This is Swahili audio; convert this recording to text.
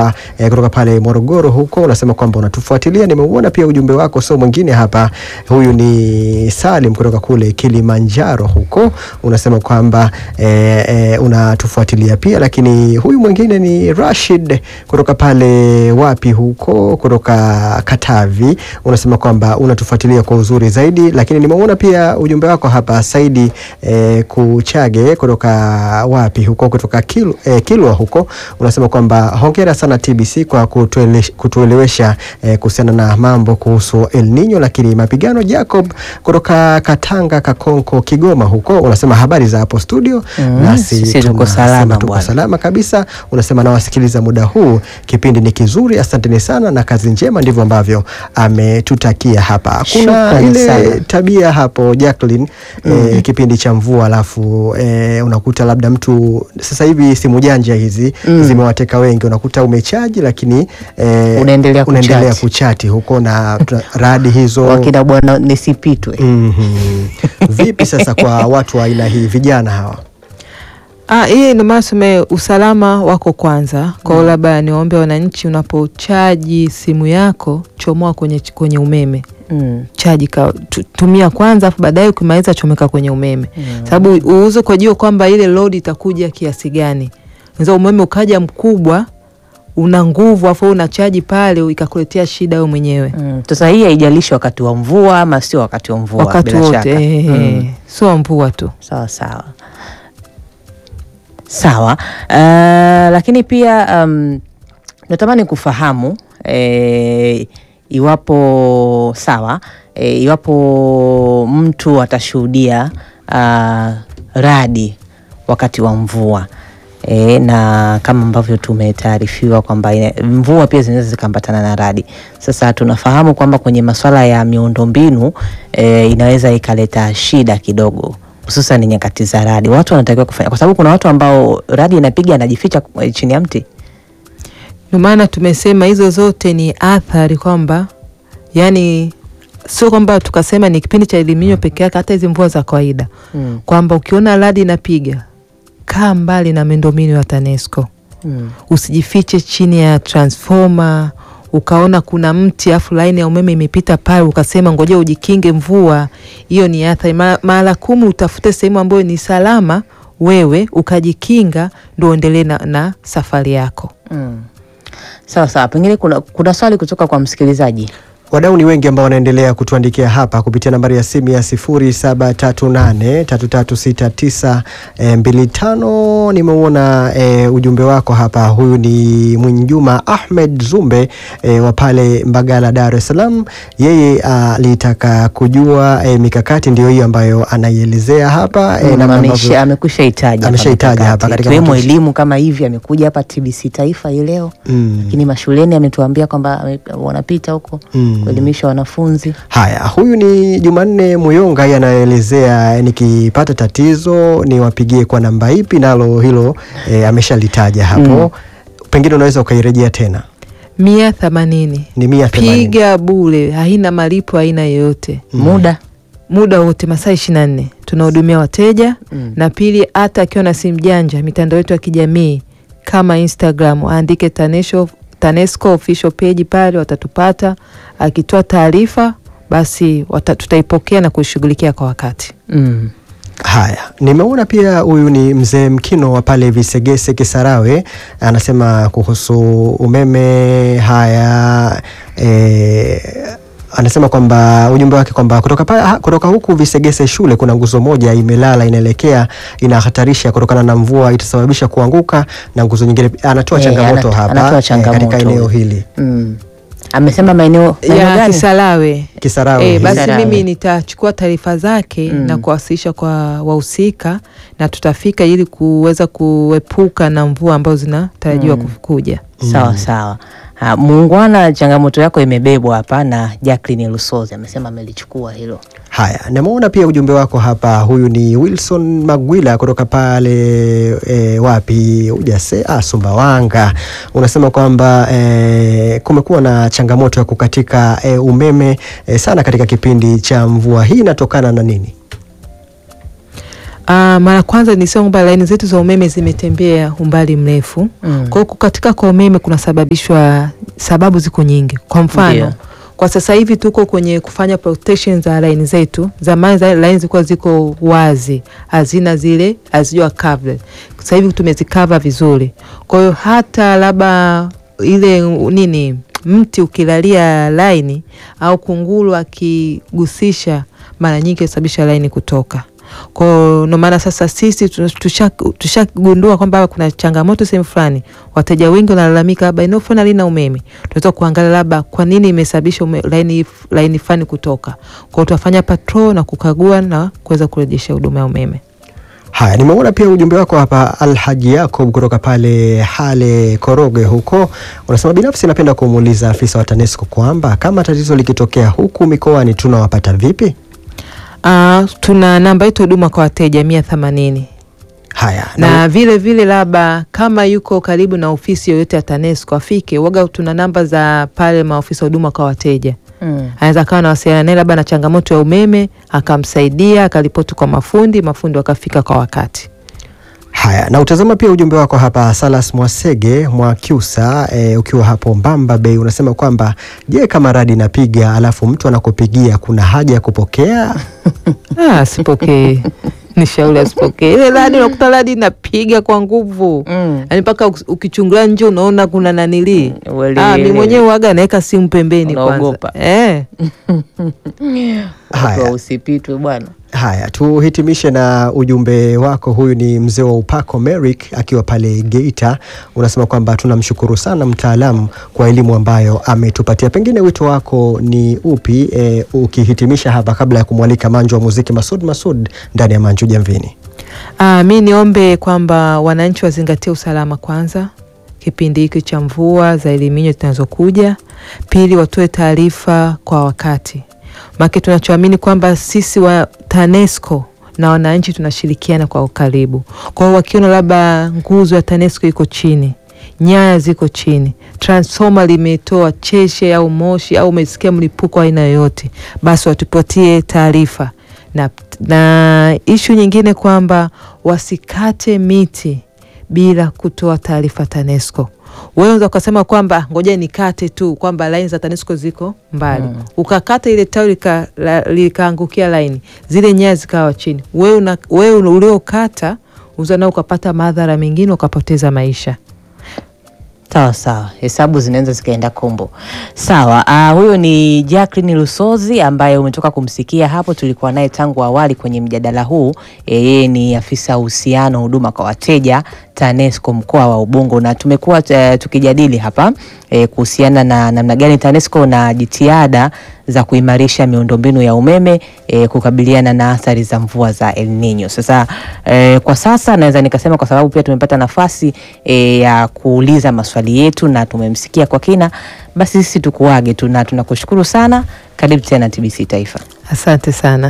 Mkwawa eh, kutoka pale Morogoro huko, unasema kwamba unatufuatilia. Nimeuona pia ujumbe wako, sio mwingine hapa, huyu ni Salim kutoka kule Kilimanjaro huko, unasema kwamba eh, eh, unatufuatilia pia, lakini huyu mwingine ni Rashid kutoka pale wapi huko, kutoka Katavi, unasema kwamba unatufuatilia kwa uzuri zaidi, lakini nimeona pia ujumbe wako hapa Saidi eh, Kuchage kutoka wapi huko, kutoka Kil, eh, Kilwa huko, unasema kwamba hongera sana TBC kwa kutuele, kutuelewesha eh, kuhusiana na mambo kuhusu El Nino. Lakini mapigano Jacob kutoka Katanga Kakonko Kigoma huko, unasema habari za hapo studio, Mm, nasi sisi tuko tunasema salama tuko bwana. salama kabisa. Unasema nawasikiliza muda huu, kipindi ni kizuri, asanteni sana na kazi njema. Ndivyo ambavyo ametutakia hapa. Kuna Shukrani ile sana. tabia hapo Jacqueline, eh, kipindi cha mvua, alafu eh, unakuta labda mtu sasa hivi simu janja hizi zimewateka wengi, unakuta umechaji lakini eh, Unaendelea unaendelea kuchati. kuchati huko na tuna- radi hizo wakina bwana nisipitwe. Mhm. Vipi sasa kwa watu wa aina hii vijana hawa? Ah, hii ndio maana tuseme usalama wako kwanza. Kwa hiyo labda niwaombe wananchi, unapochaji simu yako chomoa kwenye, kwenye umeme Mm. chaji ka, tu- tumia kwanza, afu baadaye ukimaliza chomeka kwenye umeme, sababu uuze kwa jua kwamba ile load itakuja kiasi gani. Unaweza umeme ukaja mkubwa, una nguvu, afu wewe unachaji pale, ikakuletea shida wewe mwenyewe Mm. Sasa hii haijalishi wakati wa mvua ama sio wakati wa mvua, wakati bila wote, shaka. eh, Mm. sio mvua tu. Sawa sawa sawa. Uh, lakini pia um, natamani kufahamu eh, iwapo sawa eh, iwapo mtu atashuhudia uh, radi wakati wa mvua E, na kama ambavyo tumetaarifiwa kwamba ina- mvua pia zinaweza zikaambatana na radi. Sasa tunafahamu kwamba kwenye masuala ya miundombinu e, inaweza ikaleta shida kidogo hususan nyakati za radi. Watu wanatakiwa kufanya, kwa sababu kuna watu ambao radi inapiga anajificha eh, chini ya mti. Ndio maana tumesema hizo zote ni athari kwamba, yani sio kwamba tukasema ni kipindi cha eliminyo peke yake, hata hizi mvua za kawaida Mm. kwamba ukiona radi inapiga, kaa mbali na miundombinu ya TANESCO, Mm. usijifiche chini ya transformer ukaona kuna mti afu laini ya umeme imepita pale, ukasema ngoja ujikinge mvua. Hiyo ni athari. Ma- Mara kumi utafute sehemu ambayo ni salama, wewe ukajikinga, ndo uendelee na, na safari yako. Mm. Sawa sawa, pengine kuna, kuna swali kutoka kwa msikilizaji. Wadau ni wengi ambao wanaendelea kutuandikia hapa kupitia nambari ya simu ya 0738336925. Nimeuona e, ujumbe wako hapa. Huyu ni Mwinjuma Ahmed Zumbe e, wa pale Mbagala, Dar es Salaam. Yeye alitaka kujua e, mikakati ndio hiyo ambayo anaielezea hapa e, namna ambavyo amekwisha hitaji Ameshaitaja hapa katika ikiwemo matukio. elimu kama hivi, amekuja hapa TBC Taifa hii leo Mm. lakini mashuleni ametuambia kwamba ame- wanapita huko Mm. kuelimisha wanafunzi. Haya, huyu ni Jumanne Muyonga, yeye anaelezea nikipata tatizo niwapigie kwa namba ipi, nalo hilo e, ameshalitaja hapo pengine unaweza ukairejea tena. mia themanini Ni mia themanini. piga bure, haina malipo aina yoyote, Muda muda wote, masaa ishirini na nne tunahudumia wateja Mm. na pili, hata akiwa na simu janja, mitandao yetu ya kijamii kama Instagram aandike Tanesco, Tanesco official page pale, watatupata. Akitoa taarifa basi wata, tutaipokea na kuishughulikia kwa wakati. mm. Haya, nimeona pia huyu ni mzee Mkino wa pale Visegese Kisarawe, anasema kuhusu umeme. Haya e, anasema kwamba ujumbe wake kwamba kutoka, pa, ha- kutoka huku Visegese shule kuna nguzo moja imelala inaelekea inahatarisha kutokana na mvua itasababisha kuanguka na nguzo nyingine. Anatoa Eh, changamoto anat- hapa anatoa eh, changamoto katika eneo huyu. hili Mm. Amesema maeneo maeneo ya gani? Kisarawe. Kisarawe. E, hili. basi Kisarawe. mimi nitachukua taarifa zake Mm. na kuwasilisha kwa wahusika na tutafika ili kuweza kuepuka na mvua ambazo zinatarajiwa Mm. kuja. Sawa sawa. Ha, muungwana, changamoto yako imebebwa hapa na Jacqueline Lusozi amesema amelichukua hilo. Haya, nimeona pia ujumbe wako hapa. Huyu ni Wilson Magwila kutoka pale e, wapi ujase ah, Sumbawanga. Unasema kwamba e, kumekuwa na changamoto ya kukatika e, umeme e, sana katika kipindi cha mvua. Hii inatokana na nini? Ah, mara kwanza nisema kwamba laini zetu za umeme zimetembea umbali mrefu. Mm. Kwa hiyo kukatika kwa umeme kunasababishwa, sababu ziko nyingi. Kwa mfano Ndio. kwa sasa hivi tuko kwenye kufanya protection za laini zetu. Zamani za laini zilikuwa ziko wazi, hazina zile hazijua covered. Sasa hivi tumezikava vizuri. Kwa hiyo hata labda ile uh, nini mti ukilalia laini au kunguru akigusisha, mara nyingi husababisha laini kutoka. Kwa hiyo ndio maana sasa sisi tushagundua tusha tushagundua kwamba kuna changamoto sehemu fulani, wateja wengi wanalalamika labda eneo fulani halina umeme. Tunaweza kuangalia labda kwa nini imesababisha ume- laini laini fulani kutoka. Kwa hiyo tutafanya patrol na kukagua na kuweza kurejesha huduma ya umeme. Haya, nimeona pia ujumbe wako hapa, Alhaji Yakob kutoka pale Hale Koroge huko, unasema binafsi napenda kumuuliza afisa wa TANESCO kwamba kama tatizo likitokea huku mikoani tunawapata vipi? Ah, tuna namba yetu ya huduma kwa wateja mia themanini Haya, na vile vile labda kama yuko karibu na ofisi yoyote ya TANESCO afike. Waga tuna namba za pale maofisa huduma kwa wateja Mm. anaweza akawa nawasiliana naye labda na changamoto ya umeme, akamsaidia akaripoti kwa mafundi, mafundi wakafika kwa wakati. Haya, na utazama pia ujumbe wako hapa, Salas Mwasege Mwakyusa e, ukiwa hapo Mbamba Bay unasema kwamba je, kama radi inapiga alafu mtu anakupigia kuna haja ya kupokea? Ah, asipokee ni shauri asipokee ile radi. Unakuta radi inapiga kwa nguvu Mm. yaani mpaka uki- ukichungulia nje unaona kuna nanilii. Wele- Ah, mi mwenyewe waga naweka simu pembeni Unaogopa. kwanza eh. Haya. Watu Usipitwe bwana. Haya, tuhitimishe na ujumbe wako. Huyu ni mzee wa upako Merrick akiwa pale Geita, unasema kwamba tunamshukuru sana mtaalamu kwa elimu ambayo ametupatia. Pengine wito wako ni upi, e, ukihitimisha hapa kabla ya kumwalika manju wa muziki Masud Masud ndani ya Manju Jamvini? Ah, mi niombe kwamba wananchi wazingatie usalama kwanza kipindi hiki cha mvua za eliminyo zinazokuja. Pili, watoe taarifa kwa wakati, maana tunachoamini kwamba sisi wa TANESCO na wananchi tunashirikiana kwa ukaribu. Kwa hiyo wakiona labda nguzo ya TANESCO iko chini, nyaya ziko chini, transformer limetoa cheshe au moshi au umesikia mlipuko wa aina yoyote, basi watupatie taarifa na, na ishu nyingine kwamba wasikate miti bila kutoa taarifa TANESCO. Wewe unaweza ukasema kwamba ngoja nikate tu kwamba laini za TANESCO ziko mbali Mm. ukakata ile tawi lika- la- likaangukia laini zile nyaya zikawa chini, wewe una- wewe uliokata uza nao ukapata madhara mengine ukapoteza maisha. Sawa sawa, hesabu zinaweza zikaenda kombo. Sawa. Uh, huyo ni Jacqueline Lusozi ambaye umetoka kumsikia hapo, tulikuwa naye tangu awali kwenye mjadala huu. E, Yeye ni afisa uhusiano huduma kwa wateja TANESCO mkoa wa Ubungo, na tumekuwa eh, tukijadili hapa eh, kuhusiana na namna gani TANESCO na jitihada za kuimarisha miundombinu ya umeme eh, kukabiliana na athari za mvua za El Nino. Sasa eh, kwa sasa naweza nikasema kwa sababu pia tumepata nafasi eh, ya kuuliza maswali yetu na tumemsikia kwa kina, basi sisi tukuage tu na tunakushukuru sana. Karibu tena TBC Taifa. Asante sana.